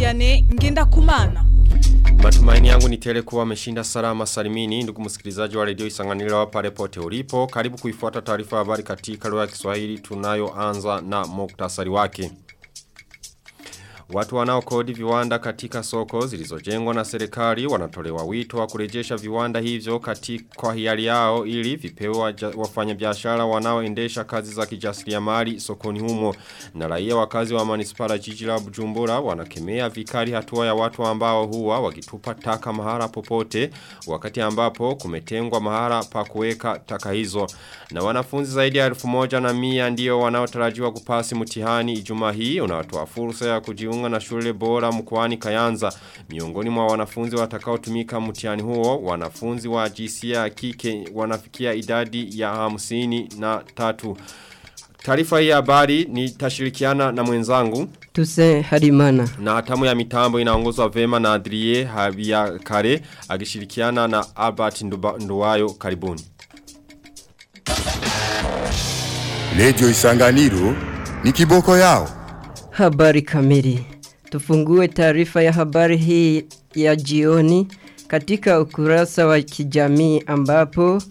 Vianney ngenda kumana. Matumaini yangu ni tele kuwa ameshinda salama salimini ndugu msikilizaji wa redio Isanganiro wa pale pote ulipo. Karibu kuifuata taarifa habari katika lugha ya Kiswahili tunayoanza na muktasari wake. Watu wanaokodi viwanda katika soko zilizojengwa na serikali wanatolewa wito wa kurejesha viwanda hivyo katika kwa hiari yao ili vipewe wafanyabiashara wanaoendesha kazi za kijasiriamali sokoni humo na raia wakazi wa manispara jiji la Bujumbura wanakemea vikali hatua ya watu ambao huwa wakitupa taka mahara popote wakati ambapo kumetengwa mahara pa kuweka taka hizo na wanafunzi zaidi ya 1100 ndio wanaotarajiwa kupasi mtihani Ijumaa hii unawatoa fursa ya kujiunga na shule bora mkoani Kayanza. Miongoni mwa wanafunzi watakaotumika mtihani huo, wanafunzi wa jinsia ya kike wanafikia idadi ya hamsini na tatu. Taarifa hii habari ni tashirikiana na mwenzangu. Tuse Harimana. Na hatamu ya mitambo inaongozwa vema na Adrie Habia Kare akishirikiana na Albert Nduwayo karibuni. Lejo Isanganiro ni kiboko yao. Habari kamili. Tufungue taarifa ya habari hii ya jioni katika ukurasa wa kijamii ambapo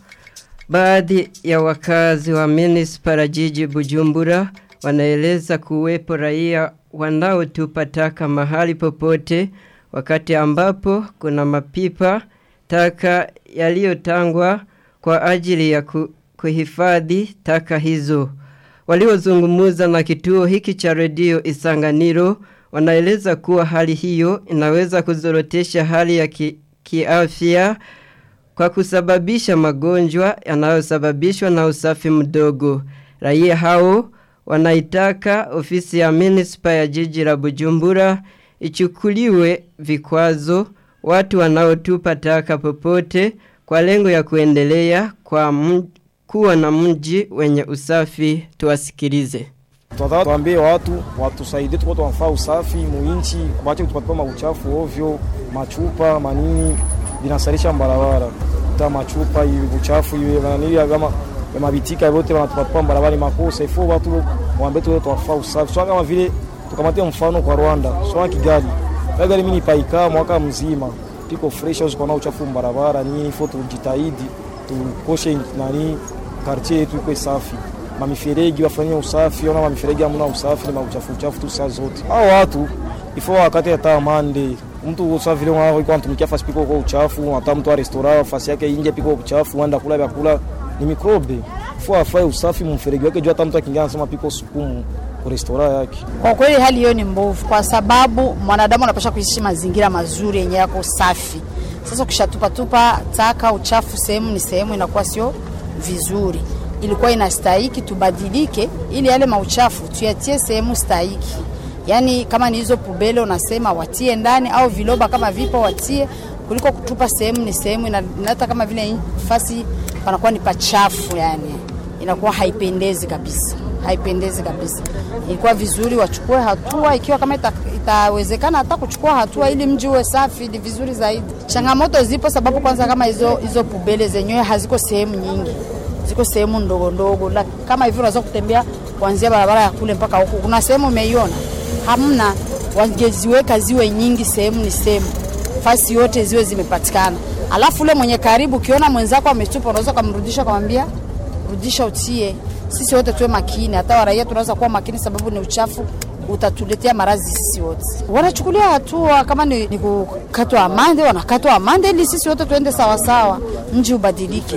baadhi ya wakazi wa Minispa jiji Bujumbura wanaeleza kuwepo raia wanaotupa taka mahali popote wakati ambapo kuna mapipa taka yaliyotangwa kwa ajili ya ku, kuhifadhi taka hizo. Waliozungumuza na kituo hiki cha redio Isanganiro wanaeleza kuwa hali hiyo inaweza kuzorotesha hali ya ki, kiafya kwa kusababisha magonjwa yanayosababishwa na usafi mdogo. Raia hao wanaitaka ofisi ya Minispa ya jiji la Bujumbura ichukuliwe vikwazo watu wanaotupa taka popote kwa lengo ya kuendelea kwa kuwa na mji wenye usafi tuwasikilize. Tunataka tuambie watu watusaidie tuko tunafaa usafi muinchi, waache kutupatupa mauchafu ovyo, machupa manini binasarisha barabara. Ta machupa hivi uchafu hivi wananili kama mabitika yote wanatupatupa barabara makosa. Ifo watu waambie tu tunafaa usafi. Sio kama vile tukamatia mfano kwa Rwanda, sio Kigali. Kigali mimi nipaika mwaka mzima. Tiko fresh au kuna uchafu barabara nini, ifo tujitahidi tukoshe nani quartier yetu iko safi mamiferegi wafanyie usafi, ona mamiferegi hamna usafi, ni mauchafu uchafu tu saa zote. Hao watu ifo wakati hata mande mtu usafi vile wao iko anatumikia fasi piko kwa uchafu, hata mtu wa restaurant fasi yake inje piko uchafu, anda kula vyakula ni mikrobe. Ifo afanye usafi mferegi wake, juu hata mtu akiingia anasema piko sukumu kwa restaurant yake. Kwa kweli hali hiyo ni mbovu, kwa sababu mwanadamu anapaswa kuishi mazingira mazuri yenye yako safi. Sasa ukishatupa tupa taka uchafu sehemu ni sehemu, inakuwa sio vizuri ilikuwa inastahiki tubadilike ili yale mauchafu tuyatie sehemu stahiki. Yaani kama ni hizo pubele unasema watie ndani au viloba kama vipo watie kuliko kutupa sehemu ni sehemu inaleta kama vile fasi panakuwa ni pachafu yani. Inakuwa haipendezi kabisa. Haipendezi kabisa. Ilikuwa vizuri wachukue hatua ikiwa kama ita, itawezekana hata kuchukua hatua ili mji uwe safi ni vizuri zaidi. Changamoto zipo sababu kwanza kama hizo hizo pubele zenyewe haziko sehemu nyingi ziko sehemu ndogo ndogo, kama hivyo unaweza kutembea kuanzia barabara ya kule mpaka huku. Kuna sehemu umeiona? Hamna. Wangeziweka ziwe nyingi, sehemu ni sehemu, fasi yote ziwe zimepatikana. Alafu ule mwenye karibu, ukiona mwenzako ametupa, unaweza kumrudisha, kumwambia rudisha, utie. Sisi wote tuwe makini, hata waraia tunaweza kuwa makini, sababu ni uchafu utatuletea maradhi sisi wote. Wanachukulia hatua kama ni, ni kukatwa amande, wanakatwa amande ili sisi wote tuende sawasawa, mji ubadilike.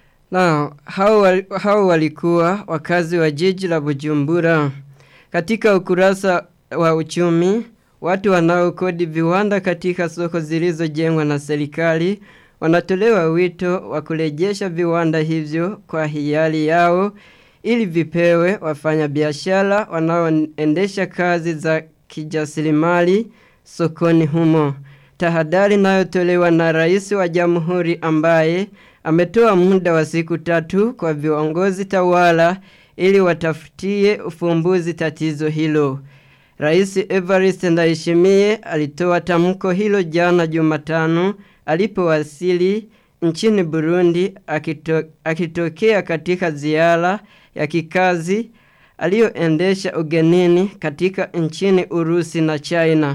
Na hao, hao walikuwa wakazi wa jiji la Bujumbura. Katika ukurasa wa uchumi, watu wanaokodi viwanda katika soko zilizojengwa na serikali wanatolewa wito wa kurejesha viwanda hivyo kwa hiari yao ili vipewe wafanyabiashara wanaoendesha kazi za kijasiriamali sokoni humo. Tahadhari inayotolewa na rais wa jamhuri ambaye ametoa muda wa siku tatu kwa viongozi tawala ili watafutie ufumbuzi tatizo hilo. Rais Evariste Ndayishimiye alitoa tamko hilo jana Jumatano alipowasili nchini Burundi akito, akitokea katika ziara ya kikazi aliyoendesha ugenini katika nchini Urusi na China.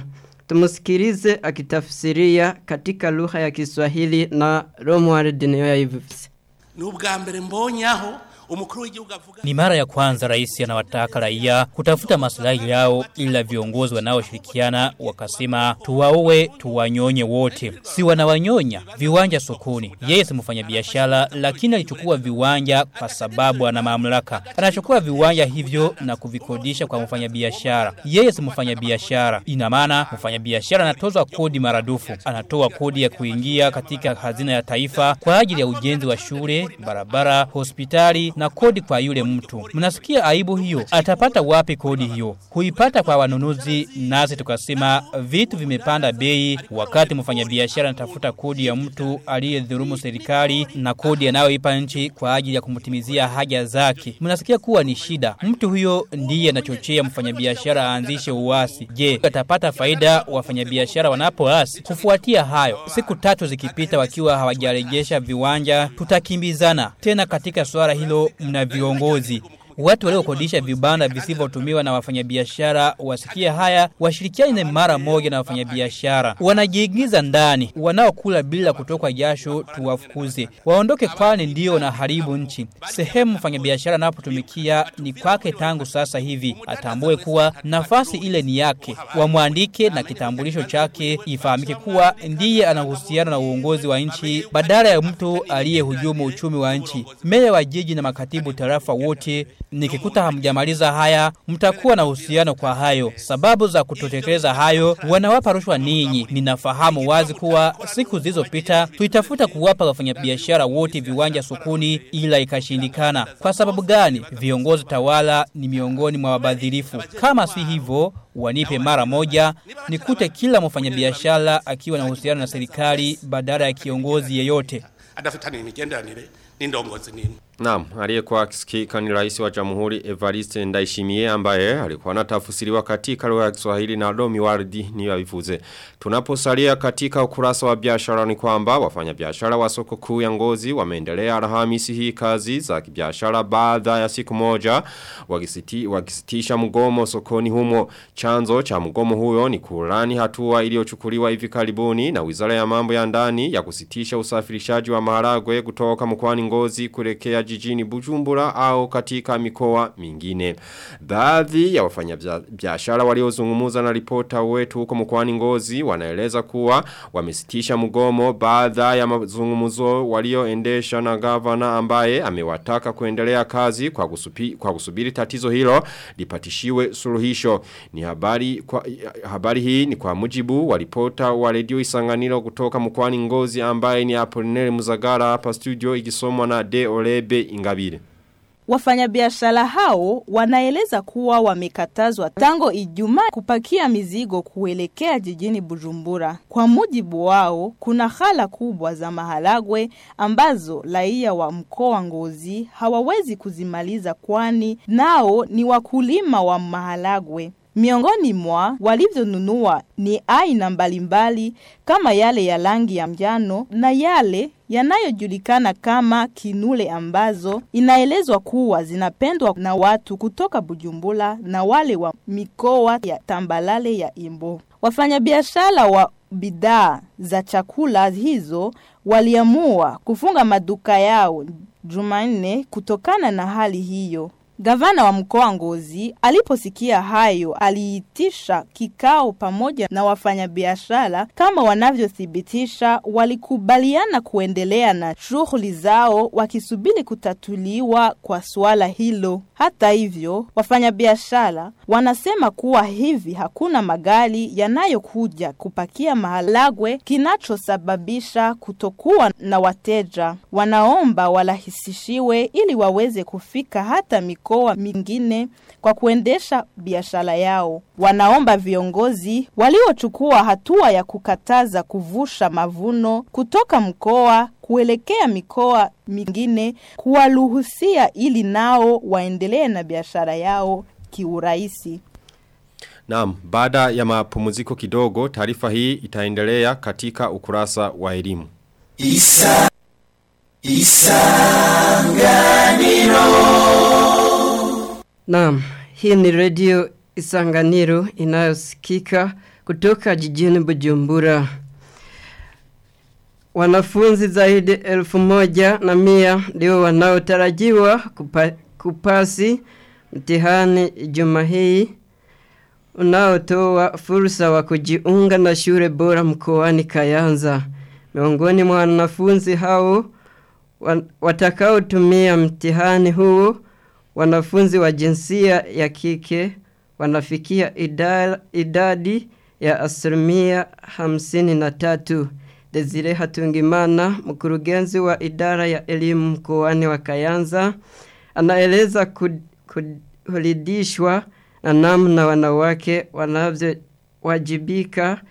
Tumusikilize akitafsiria katika lugha ya Kiswahili na Romuald Niyoyavuze. ni ubwa mbere mbonyaho umukuru w'igihugu avuga Ni mara ya kwanza rais anawataka raia kutafuta maslahi yao ila viongozi wanaoshirikiana wakasema tuwaue tuwanyonye wote. Si wanawanyonya viwanja sokoni. Yeye si mfanyabiashara lakini alichukua viwanja kwa sababu ana mamlaka. Anachukua viwanja hivyo na kuvikodisha kwa mfanyabiashara. Yeye si mfanyabiashara. Ina maana mfanyabiashara anatozwa kodi maradufu. Anatoa kodi ya kuingia katika hazina ya taifa kwa ajili ya ujenzi wa shule, barabara, hospitali na kodi kwa yule mtu. Mnasikia aibu hiyo? Atapata wapi kodi hiyo? Huipata kwa wanunuzi, nasi tukasema vitu vimepanda bei, wakati mfanyabiashara anatafuta kodi ya mtu aliyedhulumu serikali na kodi anayoipa nchi kwa ajili ya kumtimizia haja zake. Mnasikia kuwa ni shida. Mtu huyo ndiye anachochea mfanyabiashara aanzishe uasi. Je, atapata faida wafanyabiashara wanapoasi? Kufuatia hayo, siku tatu zikipita wakiwa hawajarejesha viwanja, tutakimbizana tena katika swala hilo mna viongozi Watu waliokodisha vibanda visivyotumiwa na wafanyabiashara wasikie haya, washirikiane mara moja na wafanyabiashara. Wanajiingiza ndani, wanaokula bila kutoka jasho tuwafukuze. Waondoke kwani ndio na haribu nchi. Sehemu mfanyabiashara anapotumikia ni kwake tangu sasa hivi. Atambue kuwa nafasi ile ni yake. Wamwandike na kitambulisho chake ifahamike kuwa ndiye anahusiana na uongozi wa nchi badala ya mtu aliyehujumu uchumi wa nchi. Meya wa jiji na makatibu tarafa wote nikikuta hamjamaliza haya mtakuwa na uhusiano kwa hayo. Sababu za kutotekeleza hayo wanawapa rushwa ninyi. Ninafahamu wazi kuwa siku zilizopita tuitafuta kuwapa wafanyabiashara wote viwanja sokoni ila ikashindikana. Kwa sababu gani? Viongozi tawala ni miongoni mwa wabadhirifu. Kama si hivyo wanipe mara moja nikute kila mfanyabiashara akiwa na uhusiano na serikali badala ya kiongozi yeyote. adafitanye imigenderanire n'indongozi nini Naam, aliyekuwa akisikika ni rais wa Jamhuri Evariste Ndayishimiye ambaye alikuwa anatafsiriwa katika lugha ya Kiswahili na Domi Wardi ni avivuze. Tunaposalia katika ukurasa wa biashara ni kwamba wafanya biashara wa soko kuu ya Ngozi wameendelea Alhamisi hii kazi za kibiashara baada ya siku moja wakisiti, wakisitisha mgomo sokoni humo. Chanzo cha mgomo huyo ni kulani hatua iliyochukuliwa hivi karibuni na Wizara ya Mambo ya Ndani ya kusitisha usafirishaji wa maharagwe kutoka mkoani Ngozi kuelekea jijini Bujumbura au katika mikoa mingine. Baadhi ya wafanya biashara waliozungumza na ripota wetu huko mkoani Ngozi wanaeleza kuwa wamesitisha mgomo baada ya mazungumzo walioendesha na gavana ambaye amewataka kuendelea kazi kwa, kusupi, kwa kusubiri tatizo hilo lipatishiwe suluhisho. Ni habari kwa, habari hii ni kwa mujibu wa ripota wa redio Isanganiro kutoka mkoani Ngozi ambaye ni Apolinere Muzagara hapa studio ikisomwa na De Olebe Ingabire. Wafanyabiashara hao wanaeleza kuwa wamekatazwa tango Ijumaa kupakia mizigo kuelekea jijini Bujumbura. Kwa mujibu wao, kuna hala kubwa za maharagwe ambazo raia wa mkoa Ngozi hawawezi kuzimaliza kwani nao ni wakulima wa maharagwe. Miongoni mwa walivyonunua ni aina mbalimbali kama yale ya rangi ya njano na yale yanayojulikana kama kinule ambazo inaelezwa kuwa zinapendwa na watu kutoka Bujumbura na wale wa mikoa ya tambalale ya Imbo. Wafanyabiashara wa bidhaa za chakula hizo waliamua kufunga maduka yao Jumanne kutokana na hali hiyo. Gavana wa mkoa Ngozi aliposikia hayo aliitisha kikao pamoja na wafanyabiashara kama wanavyothibitisha walikubaliana kuendelea na shughuli zao wakisubiri kutatuliwa kwa suala hilo. Hata hivyo, wafanyabiashara wanasema kuwa hivi hakuna magari yanayokuja kupakia maharagwe kinachosababisha kutokuwa na wateja. Wanaomba warahisishiwe ili waweze kufika hata mikoa mikoa mingine kwa kuendesha biashara yao. Wanaomba viongozi waliochukua hatua ya kukataza kuvusha mavuno kutoka mkoa kuelekea mikoa mingine kuwaruhusia ili nao waendelee na biashara yao kiurahisi. Naam, baada ya mapumziko kidogo, taarifa hii itaendelea katika ukurasa wa elimu. Isa Isanganiro Naam, hii ni redio Isanganiro inayosikika kutoka jijini Bujumbura. Wanafunzi zaidi elfu moja na mia ndio wanaotarajiwa kupa, kupasi mtihani juma hii unaotoa fursa wa kujiunga na shule bora mkoani Kayanza. Miongoni mwa wanafunzi hao watakaotumia mtihani huo wanafunzi wa jinsia ya kike wanafikia idadi ya asilimia hamsini na tatu. Desire Hatungimana, mkurugenzi wa idara ya elimu mkoani wa Kayanza, anaeleza kuridhishwa na namna wanawake wanavyowajibika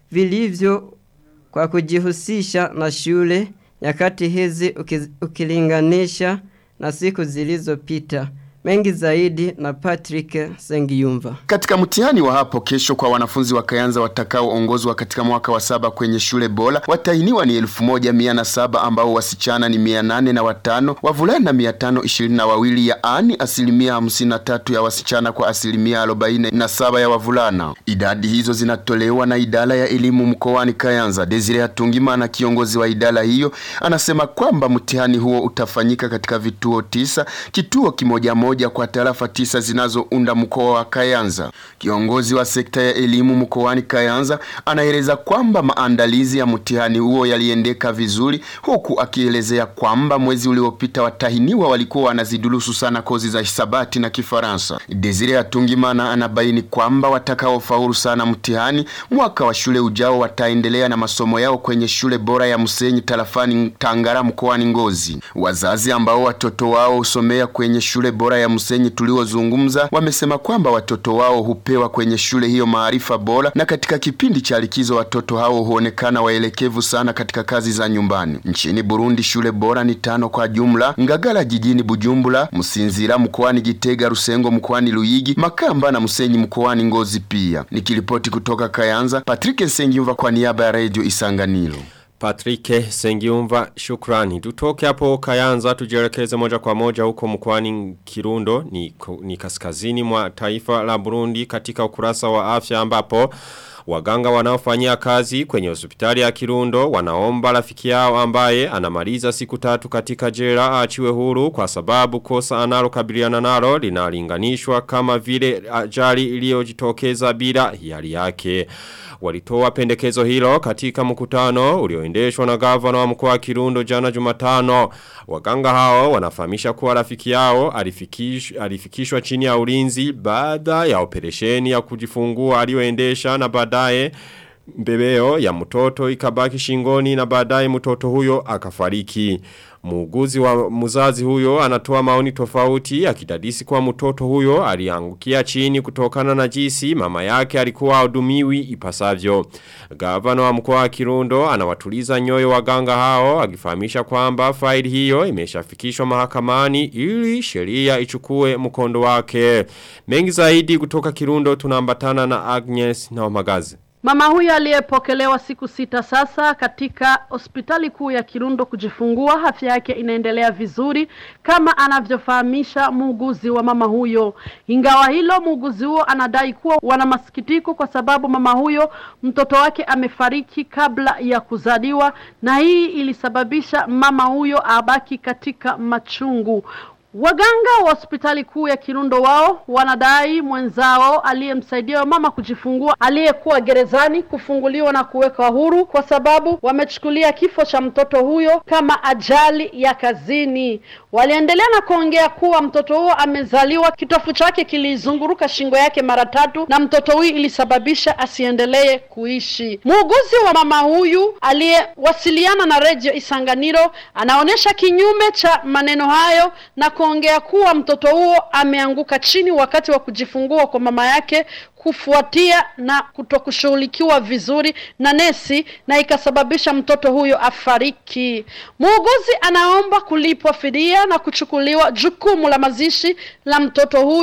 vilivyo kwa kujihusisha na shule nyakati hizi ukilinganisha na siku zilizopita. Mengi zaidi na Patrick Sengiyumva. Katika mtihani wa hapo kesho kwa wanafunzi wa Kayanza watakaoongozwa katika mwaka wa saba kwenye shule bora, watahiniwa ni elfu moja mia na saba ambao wasichana ni mia nane na watano, wavulana mia tano ishirini na wawili, yaani asilimia hamsini na tatu ya wasichana kwa asilimia arobaini na saba ya wavulana. Idadi hizo zinatolewa na idara ya elimu mkoani Kayanza. Desire Hatungimana, kiongozi wa idara hiyo, anasema kwamba mtihani huo utafanyika katika vituo tisa, kituo kimoja moja kwa tarafa tisa zinazounda mkoa wa Kayanza. Kiongozi wa sekta ya elimu mkoani Kayanza anaeleza kwamba maandalizi ya mtihani huo yaliendeka vizuri, huku akielezea kwamba mwezi uliopita watahiniwa walikuwa wanazidurusu sana kozi za hisabati na Kifaransa. Desire Atungimana anabaini kwamba watakaofaulu sana mtihani mwaka wa shule ujao wataendelea na masomo yao kwenye shule bora ya Musenyi tarafani Tangara mkoani Ngozi. Wazazi ambao watoto wao husomea kwenye shule bora ya Musenyi tuliozungumza wamesema kwamba watoto wao hupewa kwenye shule hiyo maarifa bora, na katika kipindi cha likizo watoto hao huonekana waelekevu sana katika kazi za nyumbani. Nchini Burundi shule bora ni tano kwa jumla: Ngagara jijini Bujumbura, Msinzira mkoani Gitega, Rusengo mkoani Luyigi, Makamba na Musenyi mkoani Ngozi. Pia nikiripoti kutoka Kayanza, Patrick Nsengiyumva kwa niaba ya Radio Isanganiro. Patrick Sengiumva shukrani. Tutoke hapo Kayanza tujielekeze moja kwa moja huko mkwani Kirundo ni, ni kaskazini mwa taifa la Burundi katika ukurasa wa afya ambapo Waganga wanaofanyia kazi kwenye hospitali ya Kirundo wanaomba rafiki yao ambaye anamaliza siku tatu katika jela aachiwe huru kwa sababu kosa analokabiliana nalo linalinganishwa kama vile ajali iliyojitokeza bila hiari yake. Walitoa pendekezo hilo katika mkutano ulioendeshwa na gavana wa mkoa wa Kirundo jana Jumatano. Waganga hao wanafahamisha kuwa rafiki yao alifikish, alifikishwa chini ya ulinzi baada ya operesheni ya kujifungua aliyoendesha na baadaye mbebeo ya mtoto ikabaki shingoni na baadaye mtoto huyo akafariki. Muuguzi wa mzazi huyo anatoa maoni tofauti akidadisi kwa mtoto huyo aliangukia chini kutokana na jisi mama yake alikuwa hudumiwi ipasavyo. Gavana wa mkoa wa Kirundo anawatuliza nyoyo waganga hao akifahamisha kwamba faili hiyo imeshafikishwa mahakamani ili sheria ichukue mkondo wake. Mengi zaidi kutoka Kirundo tunaambatana na Agnes na Omagazi. Mama huyo aliyepokelewa siku sita sasa katika hospitali kuu ya Kirundo kujifungua, afya yake inaendelea vizuri kama anavyofahamisha muuguzi wa mama huyo. Ingawa hilo, muuguzi huo anadai kuwa wana masikitiko kwa sababu mama huyo mtoto wake amefariki kabla ya kuzaliwa, na hii ilisababisha mama huyo abaki katika machungu. Waganga wa hospitali kuu ya Kirundo wao wanadai mwenzao aliyemsaidia mama kujifungua aliyekuwa gerezani kufunguliwa na kuwekwa huru kwa sababu wamechukulia kifo cha mtoto huyo kama ajali ya kazini. Waliendelea na kuongea kuwa mtoto huo amezaliwa, kitofu chake kilizunguruka shingo yake mara tatu na mtoto huyu ilisababisha asiendelee kuishi. Muuguzi wa mama huyu aliyewasiliana na Radio Isanganiro anaonyesha kinyume cha maneno hayo na kuongea kuwa mtoto huo ameanguka chini wakati wa kujifungua kwa mama yake kufuatia na kutokushughulikiwa vizuri na nesi na ikasababisha mtoto huyo afariki. Muuguzi anaomba kulipwa fidia na kuchukuliwa jukumu la mazishi la mtoto huyu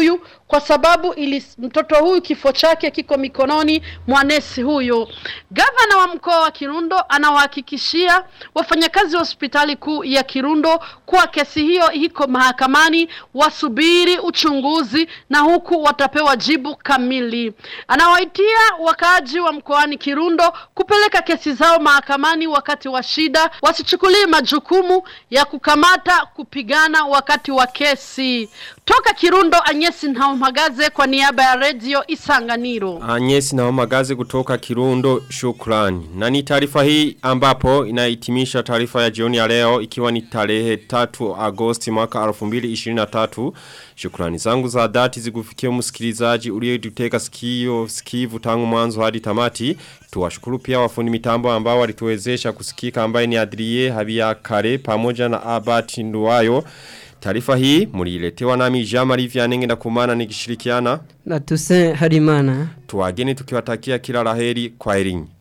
kwa sababu ili mtoto huyu kifo chake kiko mikononi mwa nesi huyo. Gavana wa mkoa wa Kirundo anawahakikishia wafanyakazi wa hospitali kuu ya Kirundo kuwa kesi hiyo iko mahakamani, wasubiri uchunguzi na huku watapewa jibu kamili. Anawaitia wakaaji wa mkoani Kirundo kupeleka kesi zao mahakamani wakati wa shida, wasichukulie majukumu ya kukamata kupigana wakati wa kesi. Toka Kirundo, Anyesi Ntaumagaze kwa niaba ya redio Isanganiro. Anyesi na magazi kutoka Kirundo shukrani. Na ni taarifa hii ambapo inahitimisha taarifa ya jioni ya leo ikiwa ni tarehe 3 Agosti mwaka 2023. Shukrani zangu za dhati zikufikia msikilizaji uliyetuteka sikio sikivu tangu mwanzo hadi tamati. Tuwashukuru pia wafundi mitambo ambao walituwezesha kusikika ambaye ni Adrie Habia Kare pamoja na Abati Nduwayo. Taarifa hii muliletewa nami Jamari Vyanenge na kumana nikishirikiana na Tuse Harimana. Tuwageni tukiwatakia kila laheri kwa erinyi.